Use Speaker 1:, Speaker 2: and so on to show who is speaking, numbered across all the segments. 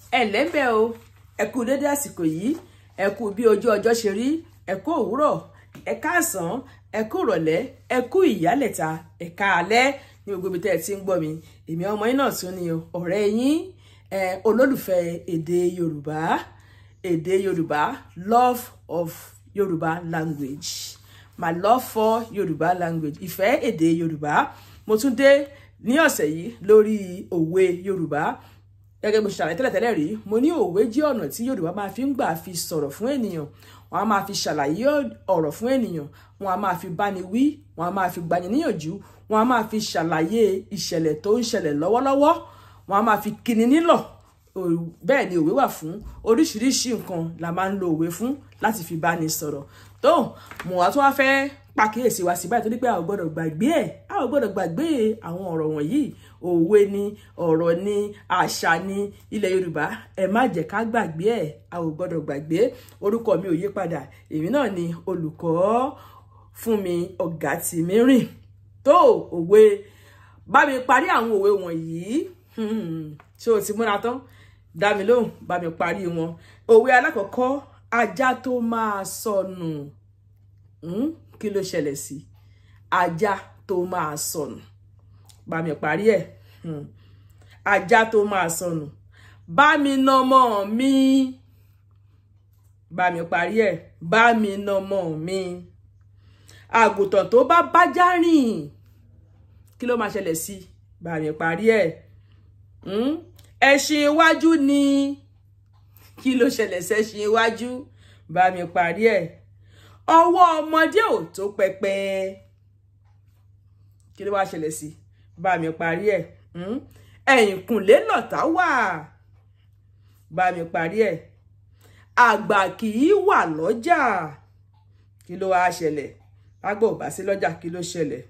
Speaker 1: ẹ lẹ́bẹ̀ o ẹ kú dédé àsìkò yìí ẹ kú bí ojú ọjọ́ ṣe rí ẹ kú òwúrọ̀ ẹ káàsán ẹ kú ìrọ̀lẹ́ ẹ kú ìyálẹ̀ta ẹ káalẹ́ ní gbogbo ibi tẹ́ ẹ ti ń gbọ́ mi èmi ọmọ yín náà tún ni o ọ̀rẹ́ yín ẹ olólùfẹ́ èdè Yorùbá èdè Yorùbá love of Yorùbá language my love for Yorùbá language ìfẹ́ èdè Yorùbá mo tún dé ní ọ̀sẹ̀ yìí lórí òwe Yorùbá gẹ́gẹ́ bó ṣe ṣàlàyé tẹ́lẹ̀tẹ́lẹ̀ rí mo ní òwe jẹ́ ọ̀nà tí Yorùbá máa fi ń gbà fi sọ̀rọ̀ fún ènìyàn wọn a máa fi ṣàlàyé ọ̀rọ̀ fún ènìyàn wọn a máa fi báni wí wọn a máa fi gbani níyànjú wọn a máa fi ṣàlàyé ìṣẹ̀lẹ̀ tó ń ṣẹlẹ̀ lọ́wọ́lọ́wọ́ wọn a máa fi kíni nílọ̀ bẹ́ẹ̀ ni òwe wà fún oríṣiríṣi nǹkan la máa ń lo òwe fún láti fi báni sọ̀rọ̀ tó mo wá tó wá fẹ́ pàkíyèsí wa sí báyìí torí pé a ò gbọ́dọ̀ gbàgbé ẹ̀ a ò gbọ́dọ̀ gbàgbé àwọn ọ̀rọ̀ wọ̀nyí òwe ni ọ̀rọ̀ ni àṣà ni ilẹ̀ Yorùbá ẹ má jẹ́ ká gbàgbé ẹ̀ a ò gbọ́dọ̀ gbàgbé orúkọ mi ò yí padà èmi náà ni olùkọ́ Fúnmi Ọ̀gátìmírìn tó òwe bá mi parí àwọn òwe wọ̀nyí ṣé o ti múra tán dá mi lóhùn bá mi parí wọn òwe alákọ̀ọ́kọ́ ajá tó máa sọnù kí ló ṣẹlẹ̀ sí ajá tó máa sọnù bá mi parí ẹ̀ ajá tó máa sọnù bá mi nọmọ mi bá mi parí ẹ̀ bá mi nọmọ mi àgùntàn tó bá bájá rìn kí ló máa ṣẹlẹ̀ sí bá mi parí ẹ̀ ẹṣin iwájú ni kí ló ṣẹlẹ̀ sẹ́ṣin iwájú bá mi parí ẹ̀ ọwọ́ ọmọdé ò tó pẹpẹ kí ló wá ṣẹlẹ̀ sí bá mi parí ẹ̀ ẹ̀yìnkùnlé lọ̀tá wà bá mi parí ẹ̀ àgbà kì í wà lọ́jà kí ló wá ṣẹlẹ̀ àgbà ò bá sí lọ́jà kí ló ṣẹlẹ̀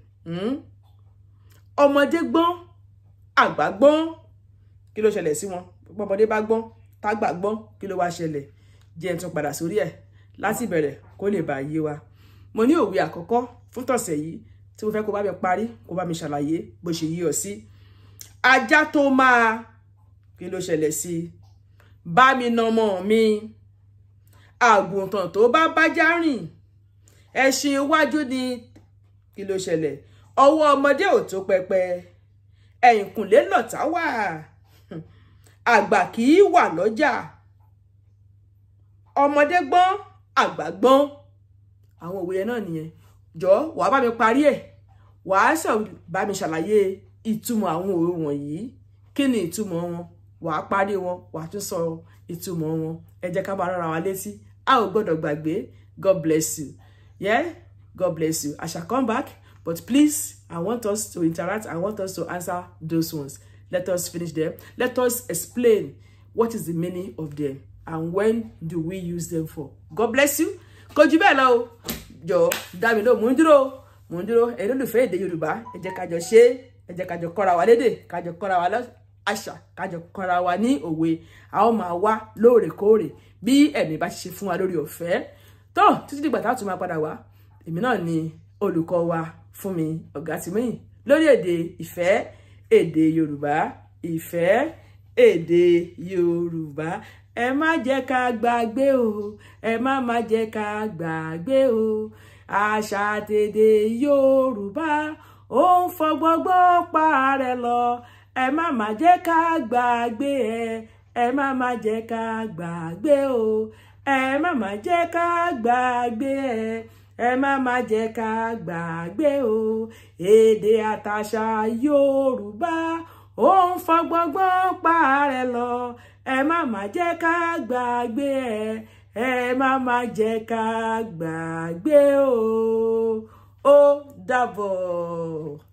Speaker 1: ọmọdé gbọ́n àgbà gbọ́n kí ló ṣẹlẹ̀ sí wọn ọmọdé bá gbọ́n tágbà gbọ́n kí ló wá ṣẹlẹ̀ jẹ́ ẹ̀ tún padà sórí ẹ̀ láti bẹ̀rẹ̀ kó lè bá yé wa mo ní òwe àkọ́kọ́ fún tọ̀sẹ̀ yìí tí mo fẹ́ kó bá mi parí kó bá mi ṣàlàyé bó ṣe yí ọ sí ajá tó máa kí ló ṣẹlẹ̀ sí bá mi nọmọ mi àgùntàn tó bá bájá rìn ẹṣin iwájú ni kí ló ṣẹlẹ̀ ọwọ́ ọmọdé ò tó pẹpẹ ẹ̀yìnkùnlé lọ̀tá wà àgbà kì í wà lọ́jà ọmọdé gbọ́n àgbà gbọ́n àwọn òwe yẹn náà nìyẹn jọ wàá bá mi parí ẹ̀ wàá sọ bá mi ṣàlàyé ìtumọ̀ àwọn òwe wọ̀nyí kí ni ìtumọ̀ wọn wàá parí wọn wàá tún sọ ìtumọ̀ wọn ẹ jẹ́ ká bá rárá wa létí a ò gbọ́dọ̀ gbàgbé God bless you yeah God bless you I shall come back but please I want us to interact I want us to answer those ones let us finish them let us explain what is the meaning of them and when do we use them for God bless you kò jù bẹ́ẹ̀ lọ o jọ dá mi ló mò ń dúró mò ń dúró ẹ̀yin olùfẹ́ èdè Yorùbá ẹ jẹ́ ká jọ ṣe ẹ jẹ́ ká jọ kọ́ra wa lédè ká jọ kọ́ra wa àṣà ká jọ kọ́ra wa ní òwe a ó máa wá lóòrèkóòrè bí ẹ̀mí bá ṣe fún wa lórí ọ̀fẹ́ tó títí dìgbà tá a tún máa padà wá èmi náà ni olùkọ́ wa Fúnmi Ọ̀gátìmírìn lórí èdè ìfẹ́ èdè Yorùbá ìfẹ́ èdè Yorùbá ẹ má jẹ́ ká gbàgbé o ẹ má má jẹ́ ká gbàgbé o àṣà àtèdè Yorùbá ó ń fọgbọ́gbọ́n pa rẹ̀ lọ ẹ má má jẹ́ ká gbàgbé ẹ ẹ má má jẹ́ ká gbàgbé o ẹ má má jẹ́ ká gbàgbé ẹ ẹ má má jẹ́ ká gbàgbé o èdè àtàṣà Yorùbá ó ń fọgbọ́gbọ́n pa rẹ̀ lọ ẹ má má jẹ́ ká gbàgbé ẹ ẹ má má jẹ́ ká gbàgbé o ó dàbọ̀.